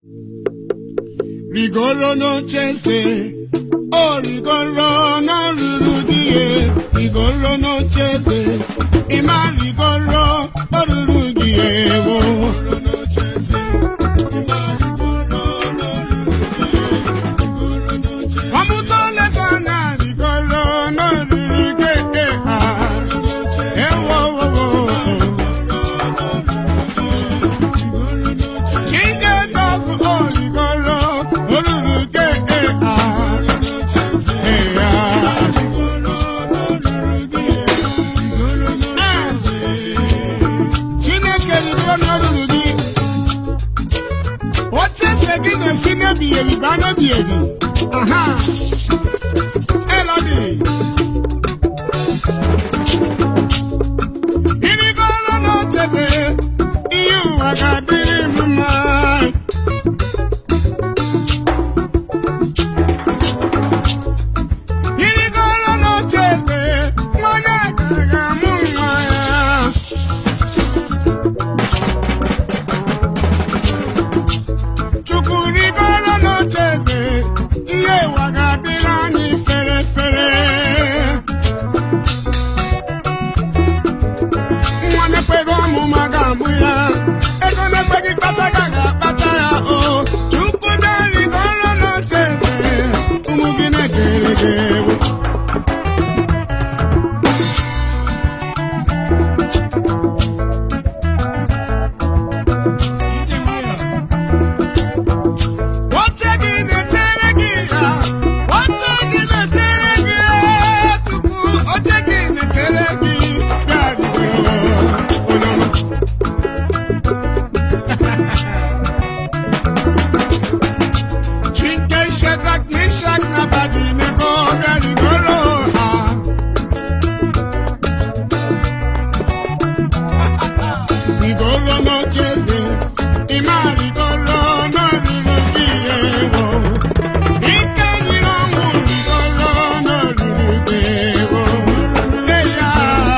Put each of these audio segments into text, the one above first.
rigoro n'ocheeze o rigoro n'olulu di ya rigoro n'ocheeze ịma rigoro olulu gị ewo ọmụta oleta na rigoro n'olulu gị ha ewo Chingetoku origoro olulu ke eha eha. Chineke rigoro n'olulu gị. Oche eze gị na-esi n'ebighị ebi baa n'ebighị ebi. Aha. Elodi. Irigoro n'oche eze, ihe ụwa ga-adịrị m mma. Irigoro n'oche eze, nwanyị aka ga-amụ nwa ya. Chukwu rigoro n'oche eze, ihe ụwa ga-adịrị anyị fere fere. nwa na-ekweghị ọmụma ga-amụ ya ego na-ekweghị kpata ga ga-akpata ya o chukwu bịari n'ọrụ n'oche eze ụmụ gị na-ejere gị ewu oche gị na-echere gị ya oche gị na-echere gị ya tupu oche gị na-echere gị bịarigoro onye ọma Chinke Shedrak Mishak na Abednego bịarigoro ha rigoro n'ocheze ịma rigoro n'olulu gị ewo ike nyere ọnwụ rigoro n'olulu gị ewo Ee, ya.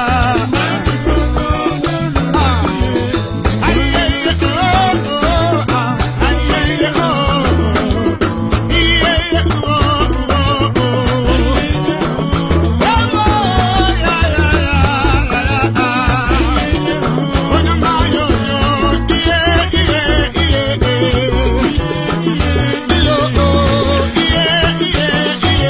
Ah. Ayẹyẹ ooo, ah, ayẹyẹ ooo, iyẹyẹ ooo. Ewo, ya, ya, ya, ya, ya. Onye ọma yo, yo, iye, iye, iye, iye. Iyo, oh, iye, iye, iye,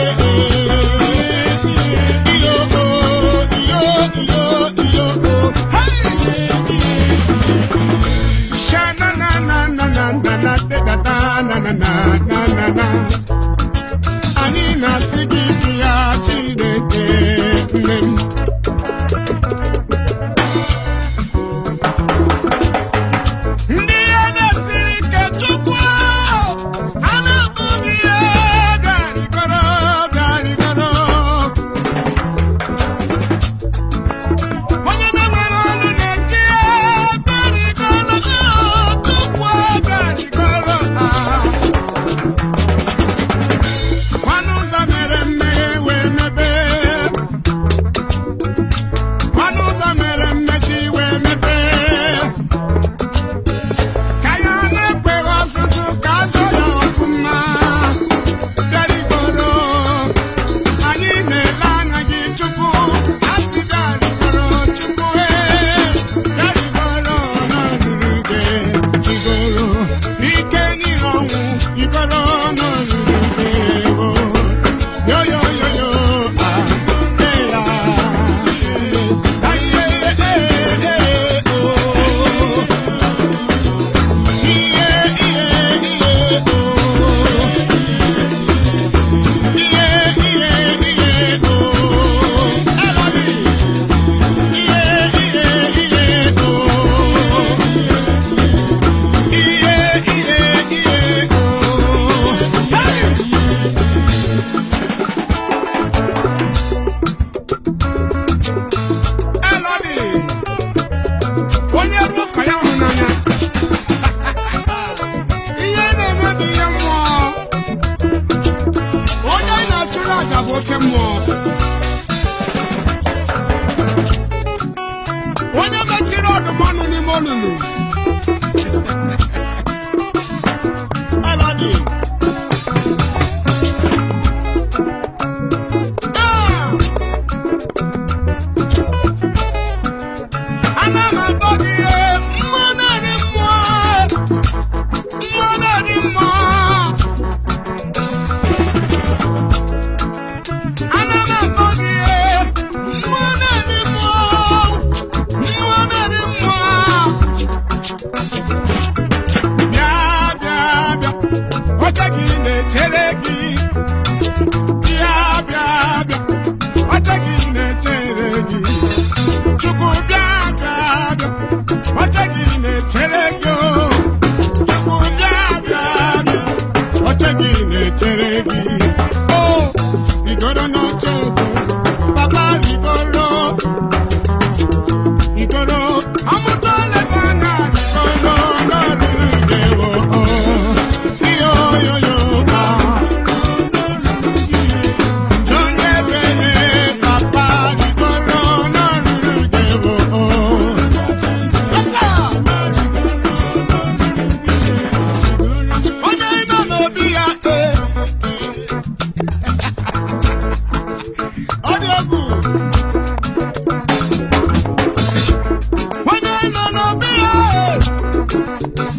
iye. Iyo, oh, iyo, iyo, iyo, oh. Hey! Sha-na-na-na-na-na-na-na-na-na-na-na-na. Anyị na-asị gị dị ya Chineke nne m. Ndị ya na-esiri ike Chukwu ha na-abụghị ya bịarịgoro bịarịgoro onye na-enwere ọnụ na-eti bịarịgoro tupu bịarịgoro ha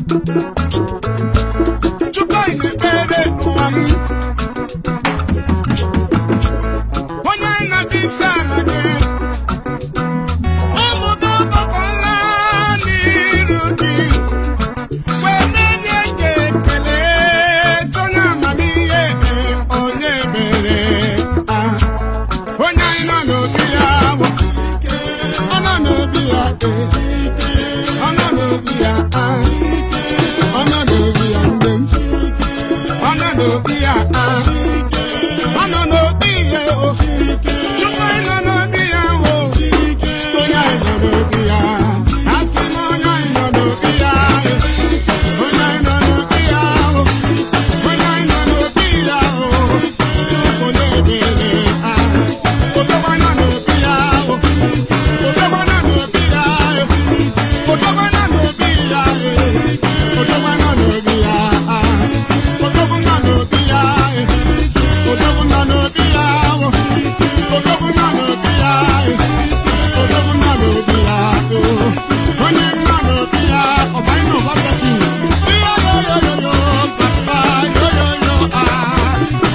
Chukwu anyị na-ekpere n'ụwa m. Onye anyị na-abịa isi ala nye. Ụmụ gị ọgbakọla n'iru gị. Wee na-enye gị ekele, onye amamihe, onye ebere. Ah. Onye anyị nọ n'obi ya bụ ọ nọ n'obi ya eh. ọ nọ n'obi ya ah. ọ nọ n'obi ya mgbe m ọ nọ n'obi ya ah. ọ nọ n'obi ya o Chukwu anyị nọ n'obi ya o onye anyị nọ n'obi ya asị m onye anyị nọ n'obi ya eh. onye anyị nọ n'obi ya o onye anyị nọ n'obi ya o Chukwu na-ebere ah. Odogwana n'obi ya o Odogwana n'obi ya e Odogwana n'obi ya e Odogwana n'obi ya ah. Odogwana n'obi ya e Odogwana n'obi ya o Odogwana n'obi ya e Odogwana n'obi ya o Onye nna n'obi ya ọba ịnọ ọba bẹsi Iyo yo yo yo yo papa yo yo yo ah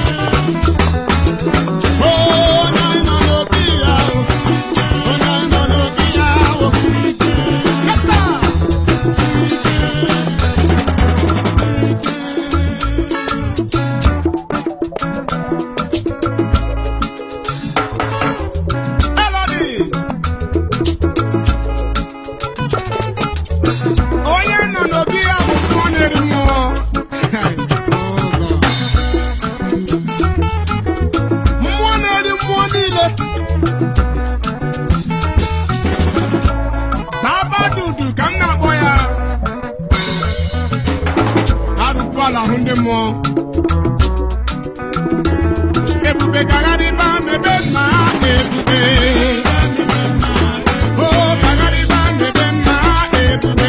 Onye nọ n'obi ya o Onye nọ n'obi ya o Yes sir Melody. Onye nọ n'obi ya bụ mmụọ na-eri mmụọ. Oh, God. Mmụọ na-eri mmụọ niile. N'abadudu ka m na-akpọ ya. Arụkwala ahụ ndị mmụọ. Ebube gagharịba mebe mma ebube. Oh, gagharịba mebe mma ebube.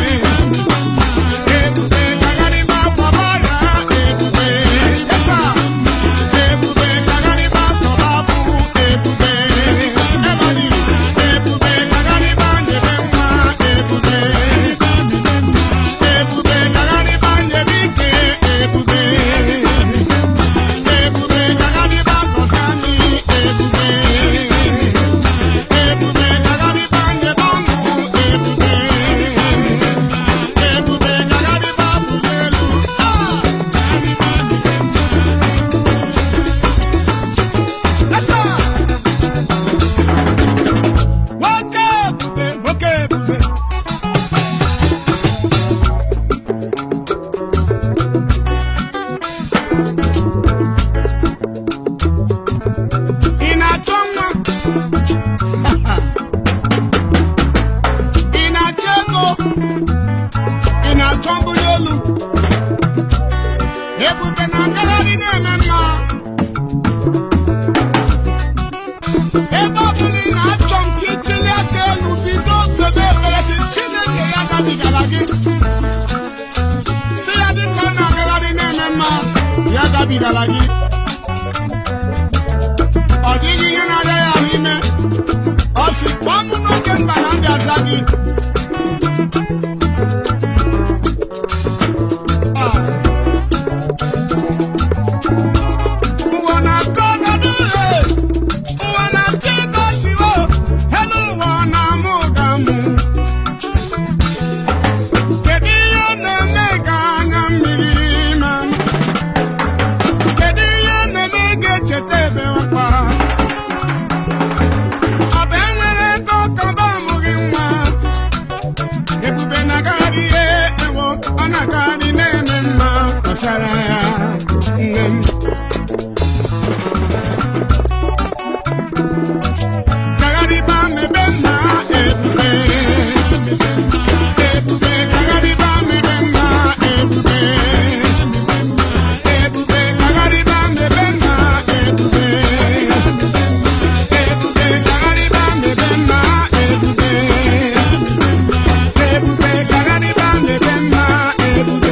Ebube gagharịba gbabara ebube. Yes, sir. Ebube gagharịba tọba bụ ebube. Ebony. Ebube gagharịba nyebe nwa ebube. Ebube gagharịba nyebe ike ebube. Ebube gagharịba gọzi anyị ebube. Ebube gagharịba nyebe ọṅụ ebube. Ebube gagharịba bụrụ elu. Ah! Yes, sir. Nwoke ebube, nwoke ebube. Ị na-achọ nwa? Ị na-achọ ego? Ị na-achọ mbuli elu? Ebube na-agagharị na-eme mma. Ebe ọbụla ị na-achọ m ka ichili aka elu bido kpebe ekpere sị Chineke ya gabigara gị. Sị ya dịka ọ na-agagharị na-eme mma, ya gabigara gị. Ọ dịghị ihe na-arịa ya ahụ ime. Ọ sị kpọọ mụ n'oge mba na mbịa za gị. Ah. Ụwa na-akọ ọgọdọ ee. Ụwa na-achọ ịkọ chiwo. Elu ụwa na-amụ ụgamụ. Kedu ihe na-eme ka anya mmiri ma m? Kedu ihe na-eme ga-echeta ebe wakpa? Ọ bụ enwere ego ka ọba amụghị nwa? Ebube na-agagharị ihe ewo ọ na-agagharị na-eme mma gbasara ya nne m. Gagharịba mebe mma ebube. Ebube gagharịba mebe mma ebube. Ebube gagharịba mebe mma ebube. Ebube gagharịba mebe mma ebube. Ebube gagharịba mebe mma ebube.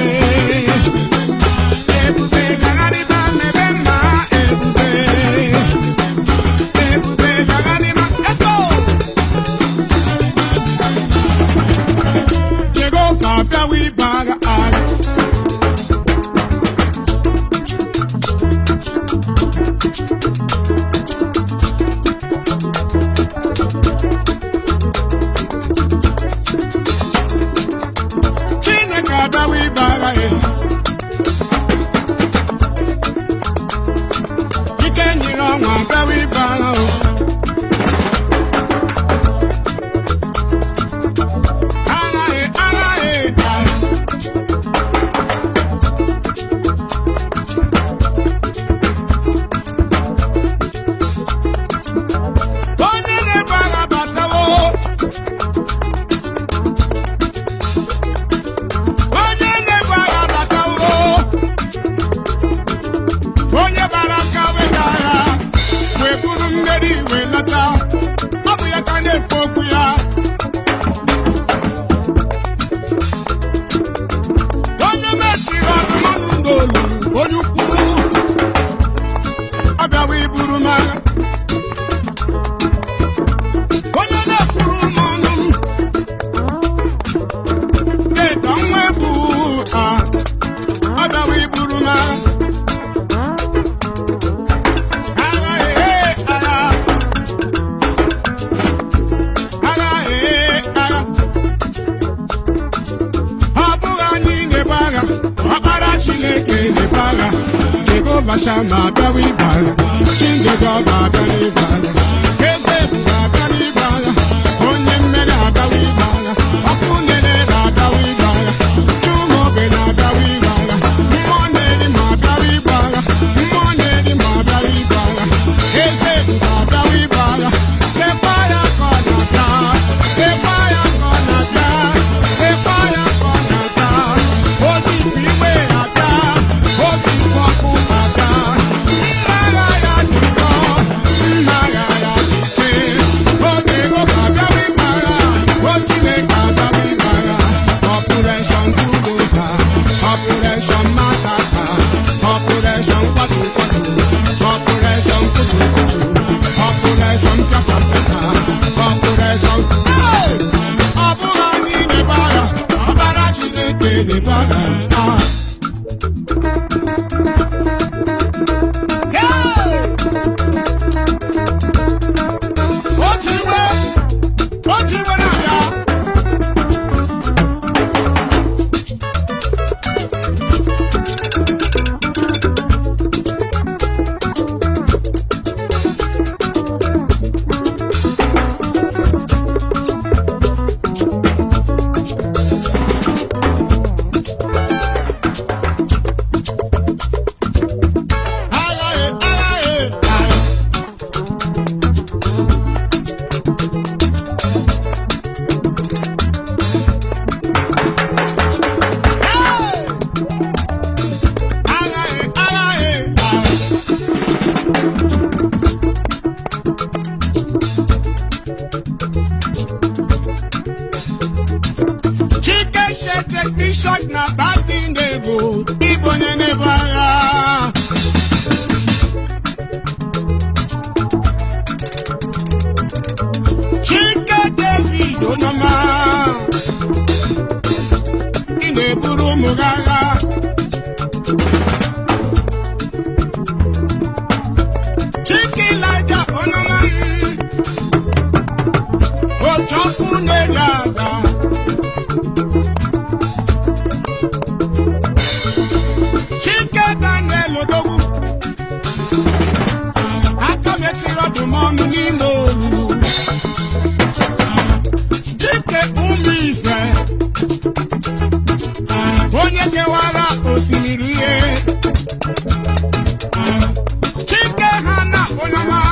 agha ọkpara chineke na-ebu agha jehova shama abịawa ibu agha chingego ga-abịa n'ibu agha eze ebube abịa n'ibu agha onye mmeri abịawa ibu agha ọkụ nere na-abịawa ibu agha chumobe na-abịawa ibu agha mmụọ na-eri ma abịawa ibu agha mmụọ na-eri ma abịawa ibu agha eze ebube abịawa ibu agha lekwa ya ka ọ na-abịa lekwa ya ka ọ na-abịa lekwa ya ka ọ na-abịa ozi bụ iwe abịa ozi bụ ọkụ abịa mma agha ya dị ụkọ mma agha ya dị ike oge oge abịawa ịgba agha o Chineke abịawa ịgba agha ọpụreshọn budoza ọpụreshọn masaka ọpụreshọn kwatu kwatu ọpụreshọn kutu kutu ọpụreshọn pịasa pịasa ọpụreshọn Hey! ọ bụghị anyị na-ebu agha ọbara Chineke na-ebu agha Ah! Hey! otu iwe otu iwe na-abịa agha agha agha Hey! agha agha agha Chike Shedrack Mishak na Abednego ịbụ onye na-ebu agha Chike David Onyema ị na-eburu ụmụ gị agha Chike Elijah Onyema otu ọkụ na-ere aga Chike Daniel Odogwu aka mechiri ọdụm ọnụ n'ime olulu Chike ụmụ ife onye kewara osimiri ihe Chike ha na onyeọma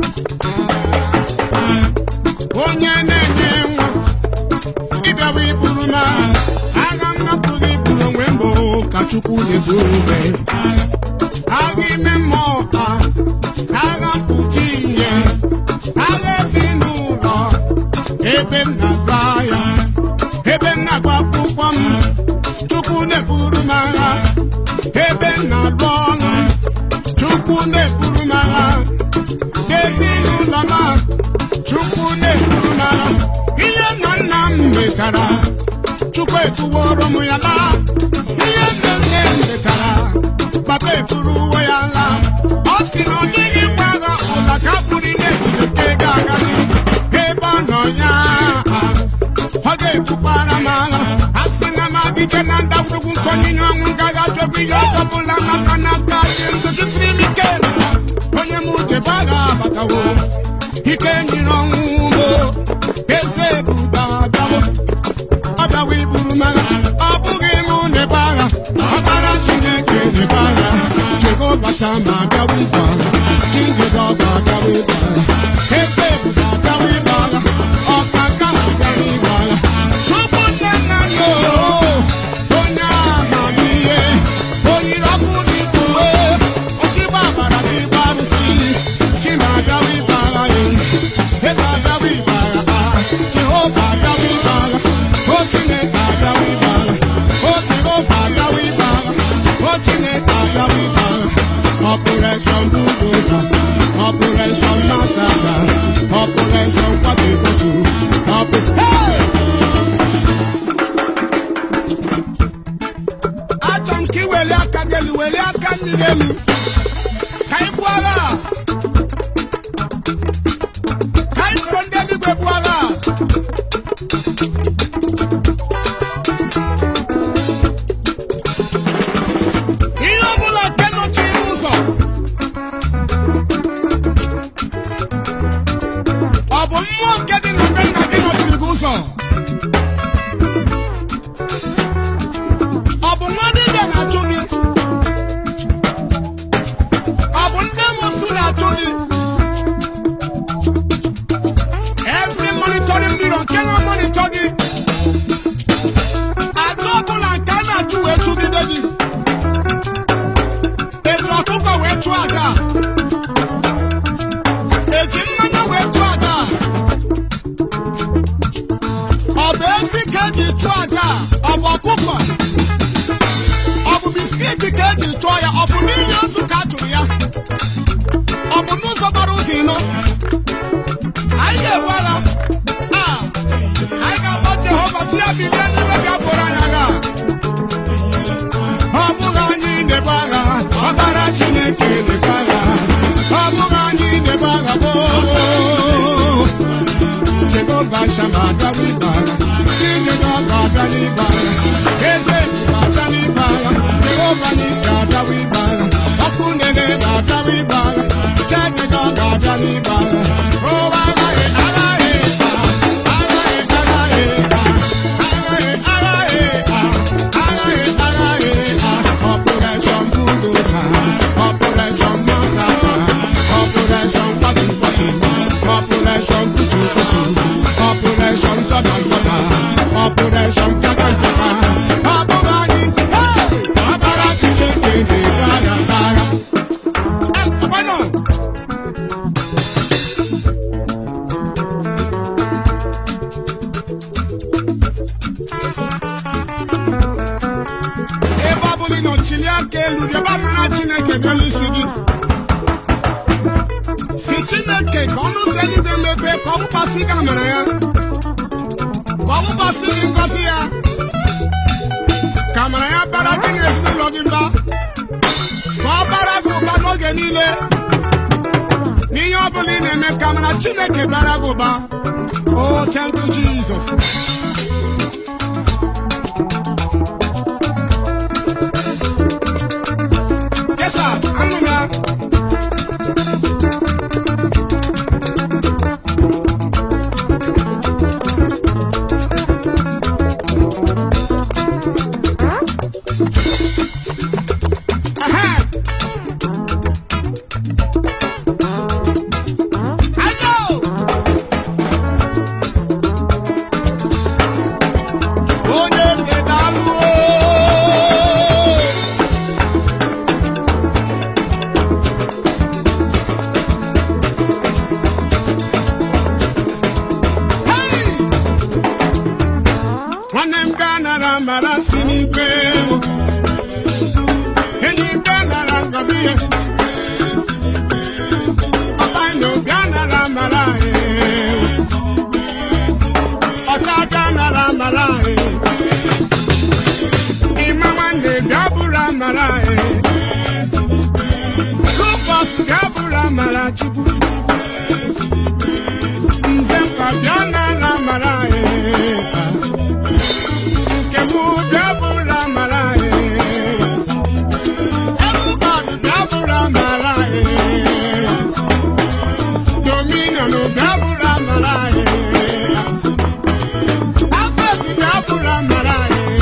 onye na-enye nwa ịbịawa iburu m agha nnapụghị iburu onwe mbụ ka Chukwu na-eburu ube agha ime mmụọ ka agha mkpuchi ihe agha ezinụlọ ebe m na-aza ya ebe m na-agba akwụkwọ m Chukwu na-eburu m agha ebe m na-alụ ọrụ Chukwu na-eburu m agha n'ezinụlọ m Chukwu na-eburu m agha ihe nna nna m metara Chukwu etuworo m ya laa ihe nne nne m metara papa eburu uwe ya laa ọ sị na ọ dịghị mgbe agha ụla ka bụrụ ime nke ga-aga n'ihu ebe ọ nọ ya ọ ga-ebukwara m agha a sị na m adịje na ndagwurugwu nkonyinye ọnwụ gaghị ajọbụ ihe ọzọ bụla maka na aka dị ndụ gị siri m ike nụla onye m uchebe agha abatawo ike nyere ọnwụ ugbo eze ebube abịawo ọ bịawa iburu m agha ọ bụghị mụ na-ebe agha ọbara Chineke na-ebe agha Jehova Shama abịawa ibu agha Chingedọba abịawa ibu agha eze ebube abịawa ibu agha ọkaka abịawa ibu agha Chukwu nne nna nna o onye amamihe oyiri ọkụ n'ikpuru ochigba agbara chigba arụsị chima abịawa ibu agha ya ebe abịawa ibu agha ha Jehova abịawa ibu agha o Chineke abịawa ibu agha o Jehova abịawa ibu agha o Chineke abịawa ibu agha Operation Bulldozer Operation Massacre Operation Kwatu Kwatu Hey! achọ m ka ị weli aka gị elu weli aka mmiri elu ka ị buo agha a. ka anyị soro ndị eluigwe buo agha a. tụọ ya ọ bụ n'ime ozu ka a chụrụ ya ọ bụ n'ụzọ gbara ụzọ ịnọ anyị ga-ebu agha a anyị ga-agba Jehova si ya bilie n'ime bịa bụrụ anyị agha ọ bụghị anyị na-ebu agha ọbara Chineke na-ebu agha ọ bụghị anyị na-ebu agha gboo Jehova Shama abịawa ibe agha Chineke ọ ga-abịa n'ibe agha eze ga-abịa n'ibe agha Jehova n'isi abịawa ibe agha ọkụ na-ere ga-abịawa ibe agha Chineke ọ ga-abịa n'ibe agha ụwa agaghị agaghị agaghị agaghị agaghị agaghị agaghị Operation Bulldozer Operation Massacre Operation Kwatu Kwatu Operation Kutu Kutu Operation Sodom Papa Operation Kaka Kaka ọ bụghị anyị hey! ọbara Chineke na-ebu agha agha Eh, why not? ebe ọ bụla ị nọ chilie aka elu rịọba mara Chineke n'elu isi gị si Chineke ka ọnụ ụzọ eluigwe mepee ka ọ wụkwasị gị amara ya ka ọ wụkwasị gị ngọzi ya ka amara ya bara gị na ezinụlọ gị mba ka ọ bara gị ụba n'oge niile n'ihe ọ bụla ị na-eme ka amara Chineke bara gị ụba oh thank you Jesus Yes, sir. Anụ m ya. Ehe. Ayo! Onye eze daalụ oo! Hey! nwanne m bịa nara mara si n'igwe ewu. enyi m bịa nara ngọzi ya papa nyo bịa nara mara ewu. ọcha bịa nara mara ewu. ịma nwanne bịa bụrụ amara ewu. Rufus bịa bụrụ amara chukwu nze mkpa bịa nara mara ewu. nke mụ bịa bụrụ amara Everybody bịa bụrụ amara Dominion bịa bụrụ amara Afet bịa bụrụ amara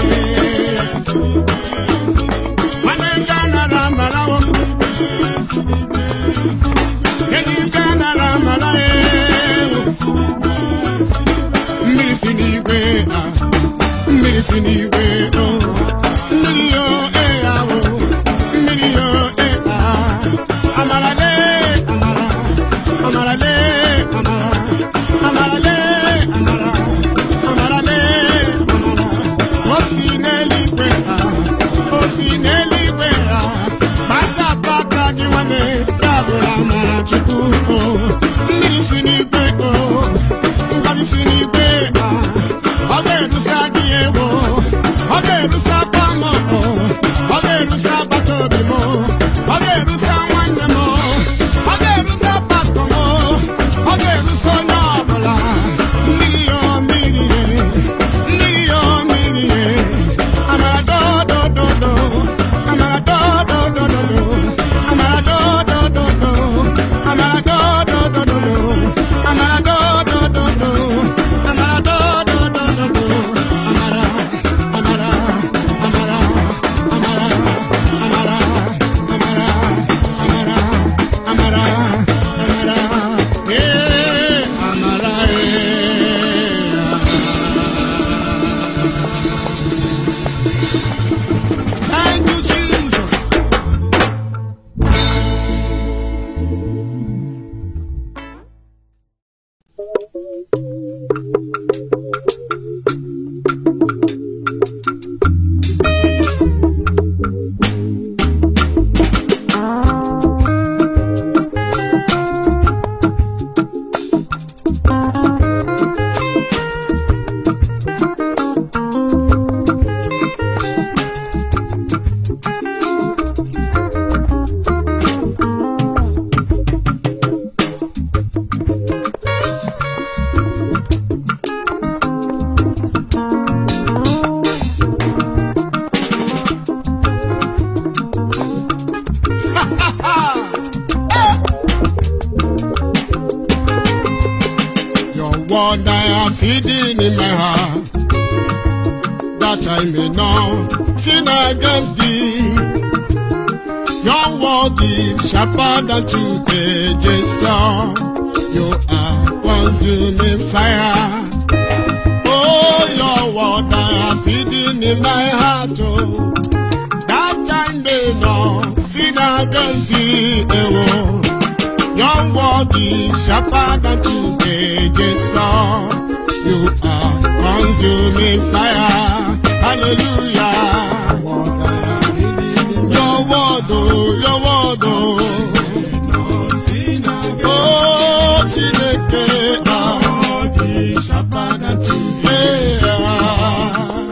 Nwanne m bịa nara amara o. Enyi m bịa nara amara Mmiri si n'igwe ah. mmiri si n'igwe o mmiri yo e ahụ mmiri yo e ah amara le amara amara le amara amara le amara amara le amara o si n'eluigwe ah o si n'eluigwe ah gbasapụ aka gị nwanne ya bụrụ amara chukwu o mmiri si n'igwe o ngọzi si n'igwe ah ọ ga-erusa gị ewo ọ ga-erusa akwa m ọ ga-erusa agbata obi m ọ ga-erusa nwanne m ọ ga-erusa pastọ m ọ ga-erusa onye ọbụla mmiri yo mmiri ye mmiri yo mmiri ye amara dodododo amara dodododo amara dodododo amara dodododo word I have hidden in my heart, that I may not sin against thee. Your word is sharper than two-edged sword. You are consuming fire. Oh, your word I have hidden in my heart, oh, that I may not sin against thee. Oh, your word is sharper than two-edged sword. You are consuming fire. Hallelujah. Your word, oh, your word, oh. Oh, Chineke, ah, eh, ah.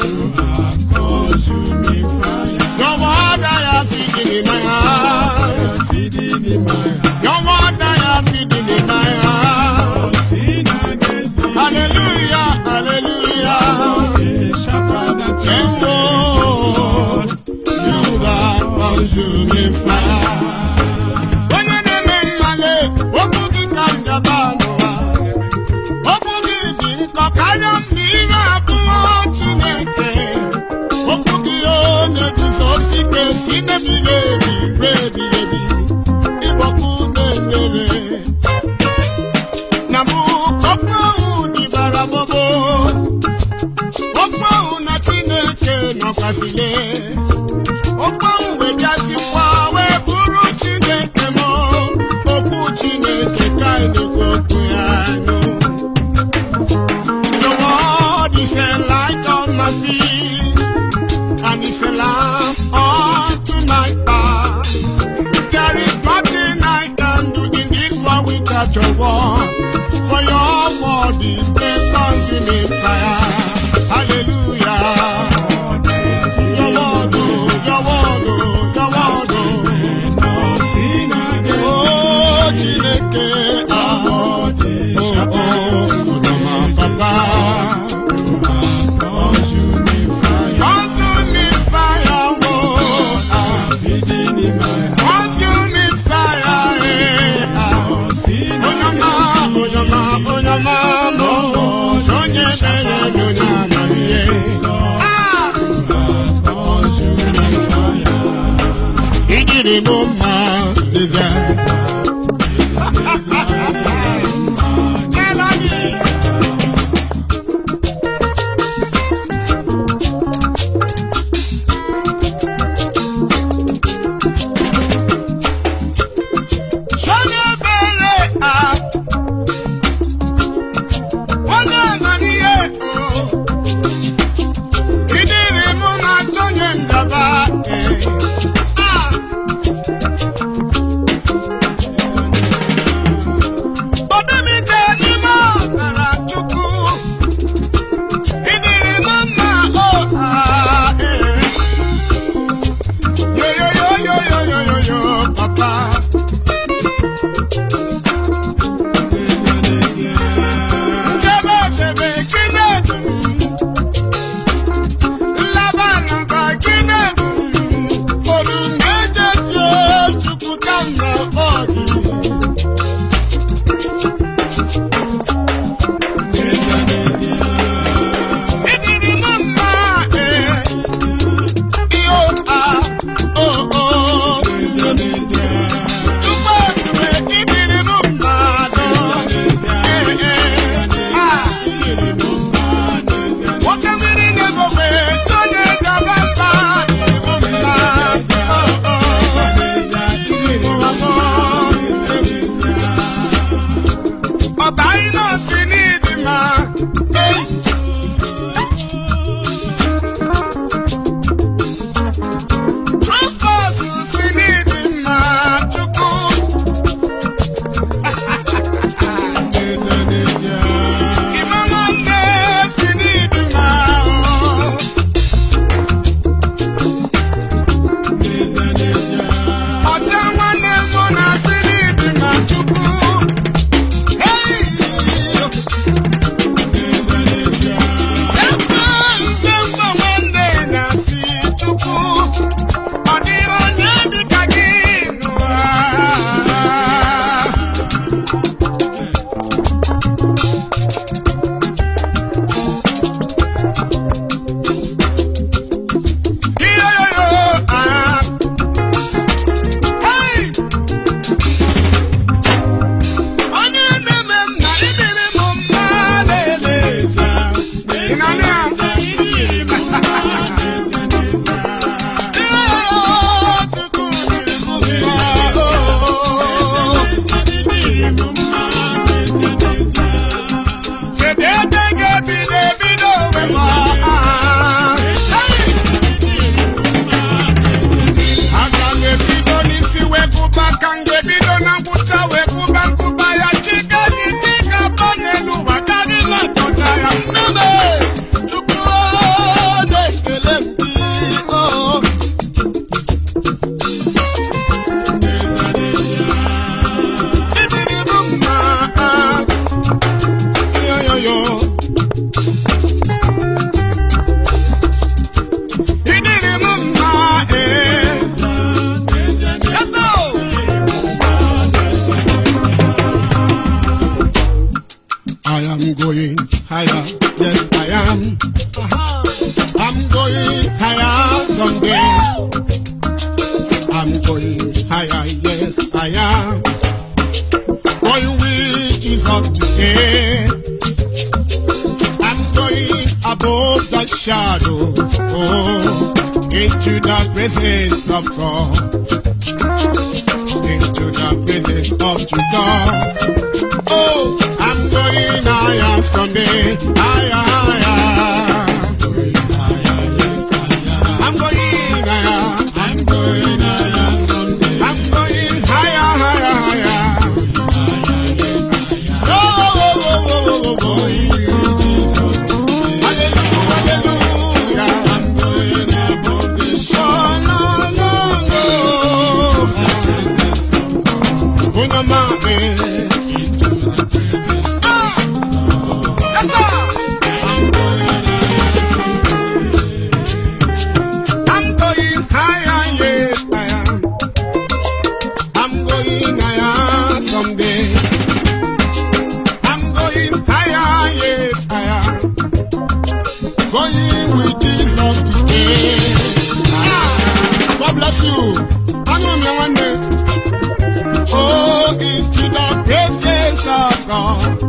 Your word I have hidden in my heart. Your word I have hidden in my heart. Hallelujah, hallelujah. And Lord, you are consuming fire. Onye na-eme mmale, okwu gị ka m gaba n'ụwa. Okwu gị dị nkọ karịa mmiri abụọ Chineke. Okwu gị ọ na-eguzosi ike si n'ebighị ebi ruo ebighị ebi. Ịgbọkwu na-efere. Na mbụ okwu ahụ dịbara gbogbo. Okwu ahụ na Chineke nọkwasịle. Okwu ahụ wee bịazikwa wee bụrụ Chineke m. Okwu Chineke ka anyị na-ekwu okwu ya nụ. Your word is a light on my feet, and it's a lamp unto my path. There is nothing I can do in this world without your word. For your word is the consuming fire. Hallelujah. Your word, oh, your word, oh, your word, oh. Oh, Chineke, ah. Oh, oh, Mama, Papa. Consuming fire, oh, ah. Consuming fire, eh, ah. Onyama, onyama, onyama, mo. Sonye bere n'onyama, yeah. Ah! Ijiri m mma, Liza. Melody. Sonye bere, ah. Onye amamihe, oh. Idiri mụ na-achọ onye ndaba, eh. Ah! shadow, oh, into the presence of God, into the presence of Jesus. Oh, I'm going higher someday, higher, higher. I'm going higher, I'm going higher someday. I'm going higher, higher, higher. Oh, oh, oh, oh, oh, oh, oh. Hallelujah, hallelujah. I'm going above this. Oh, no, no, no. Unama, eh. Ah! Yes, sir. I'm going higher, yes, I am. I'm going higher someday. I'm going higher, yes, I am. Going with Jesus today. Ah, God bless you. I know me one day. Oh, into the presence of God.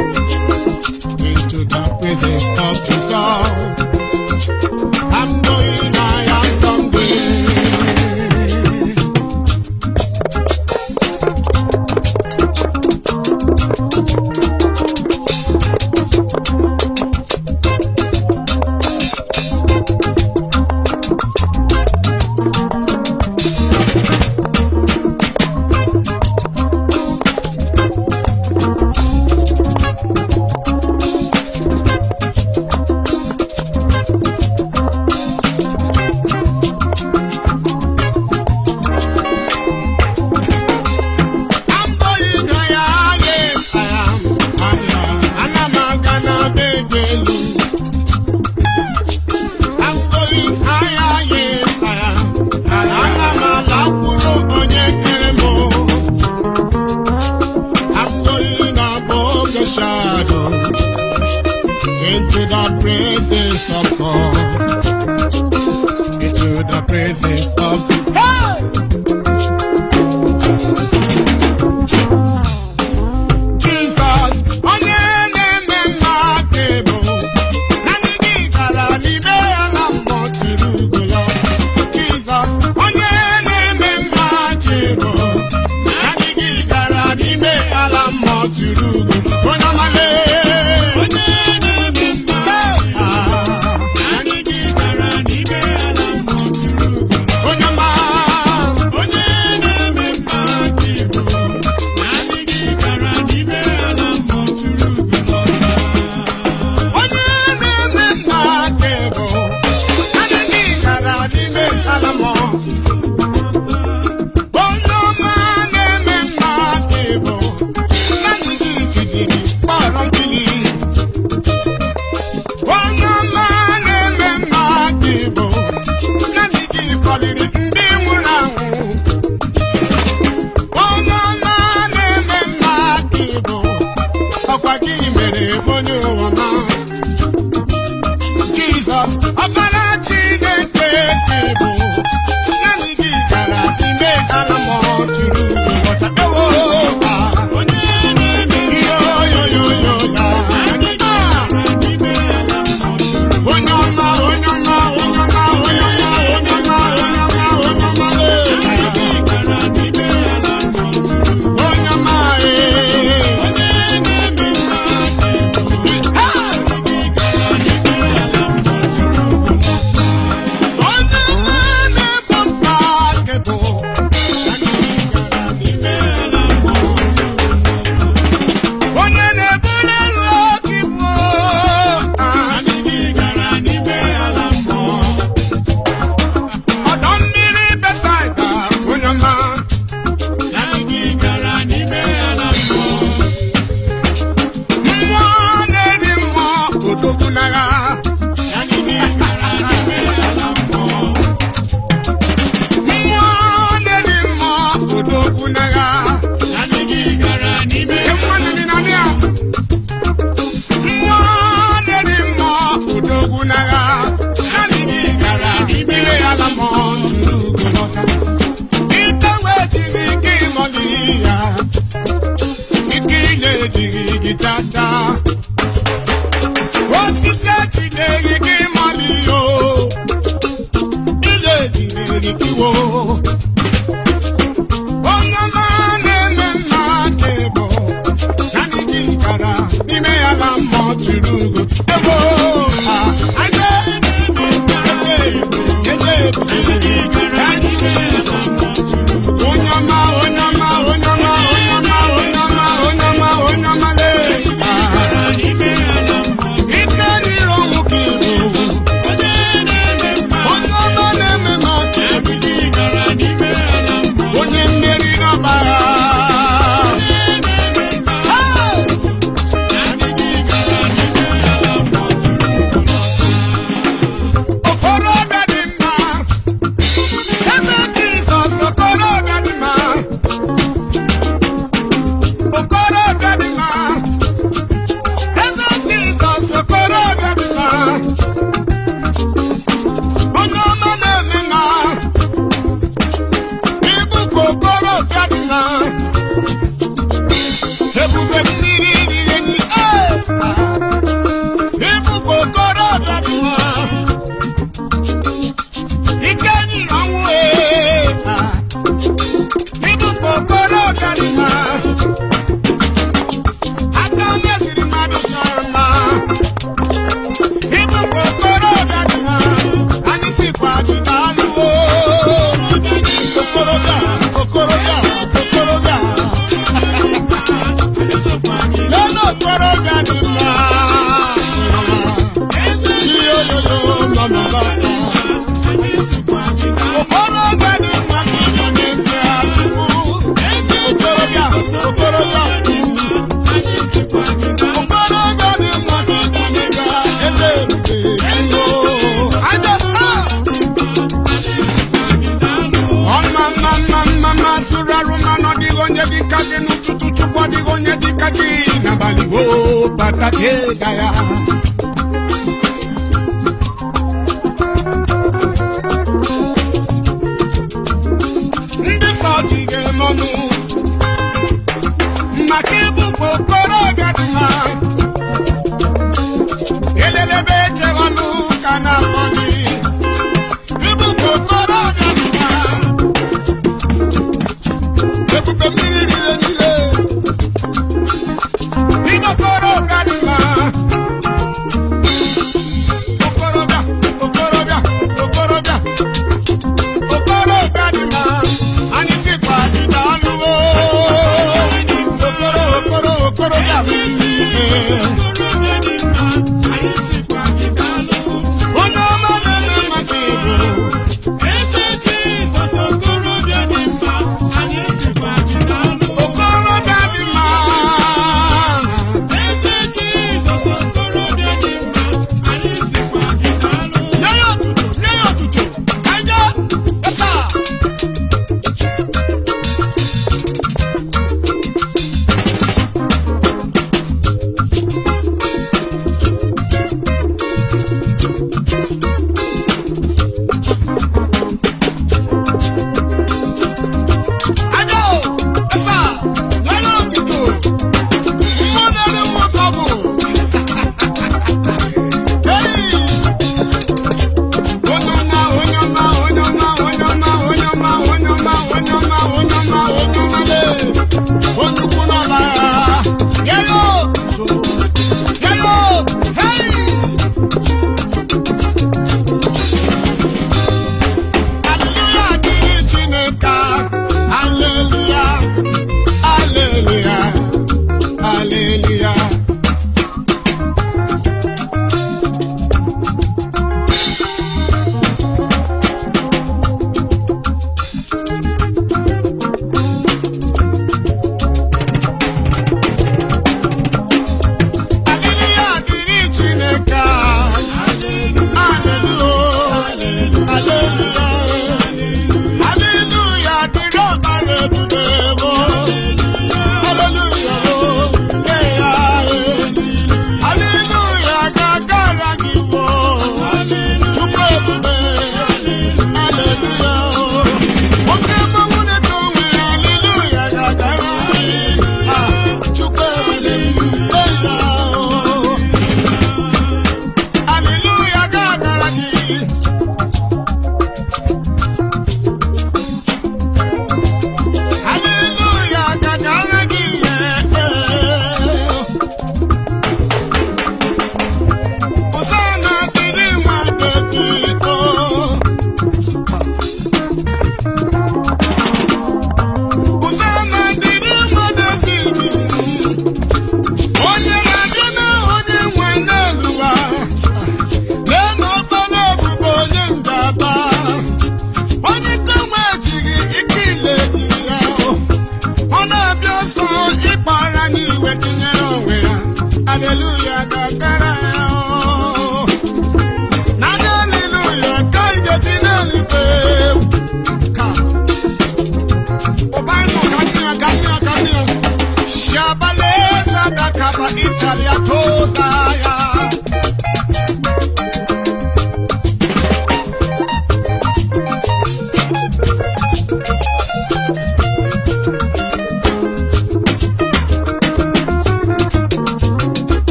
Into the presence of Jesus. I'm going higher someday. I'm going higher, yes, I am. Higher. Ana m aga na be dị elu. I'm going higher, yes, I am. Ana m alakwuru onye kere m. I'm going above the shadow into the presence of God. Into the presence of Hey! Jizọs onye na-eme mma aka ebo naanị gị gara n'ime ya na mmụọ tiri ugo ya Jizọs onye na-eme mma aka ebo naanị gị gara n'ime ya na mmụọ tiri ugo onye ọmale onye na-eme mma naanị gị gara n'ime ya na mmụọ tiri ugo onye ọma onye na-eme mma aka ebo naanị gị gara n'ime ya na mmụọ tiri ugo onye na-eme mma aka ebo naanị gị gara n'ime ya na mmụọ onye ọma na-eme mma aka ebo naanị gị jijiri kpọrọ nkili onye ọma na-eme mma aka ebo naanị gị kpọrịrị ndị nwụrụ anwụ onye ọma na-eme mma aka ebo ọkwa gị mere onye ụwa ma Jizọs ọbara Chineke ka ebo naanị gị gara ime ala ma ọ juru nghọta ewo ha onye na-eme yo yo yo yo ya Ah! onye ọma onye ọma onye ọma onye ọma onye ọma onye ọma onye ọma iwo onye ọma na-eme mma ka ebo naanị gị gara n'ime ya na mmụọ tụrụ ugo ebo ha aje eze eze Thank you, Jesus. onye ọma onye ọma onye ọma onye ọma onye ọma onye ọma onye ọma lee Ah, ike niile ọnwụ ka iwu onye ọma na-eme ma onye mmeri n'ọgbagha Hey! okorobịa dị mma ebe Jizọs okorobịa dị mma okorobịa dị mma ebe Jizọs okorobịa dị mma onye ọma na-eme mma ịbụkwa okorobịa dị mma ebube mmiri riri enyi ee ịbụkwa okorobịa dị mma ike nyiri ọnwụ ee ịbụkwa okorobịa dị mma aka meziri mmadụ chọrọ mma ịbụkwa okorobịa dị mma anyị sikwa jụta alụwo okorobịa okorobịa okorobịa lele okorobịa dị mma ihe oyoyo mamama okorobịa dị mma ka ịbụ n'ezie Chukwu okorobịa okorobịa okorobịa dị mma ka ịbụ n'ezie eze ebube Chukwu aja ah! ọma mma mma mma mma sụrụ arụ mmanụ ọdịghị onye dịka gị n'ụtụtụ chukwu ọdịghị onye dịka gị n'abalị o bata ka ịga ya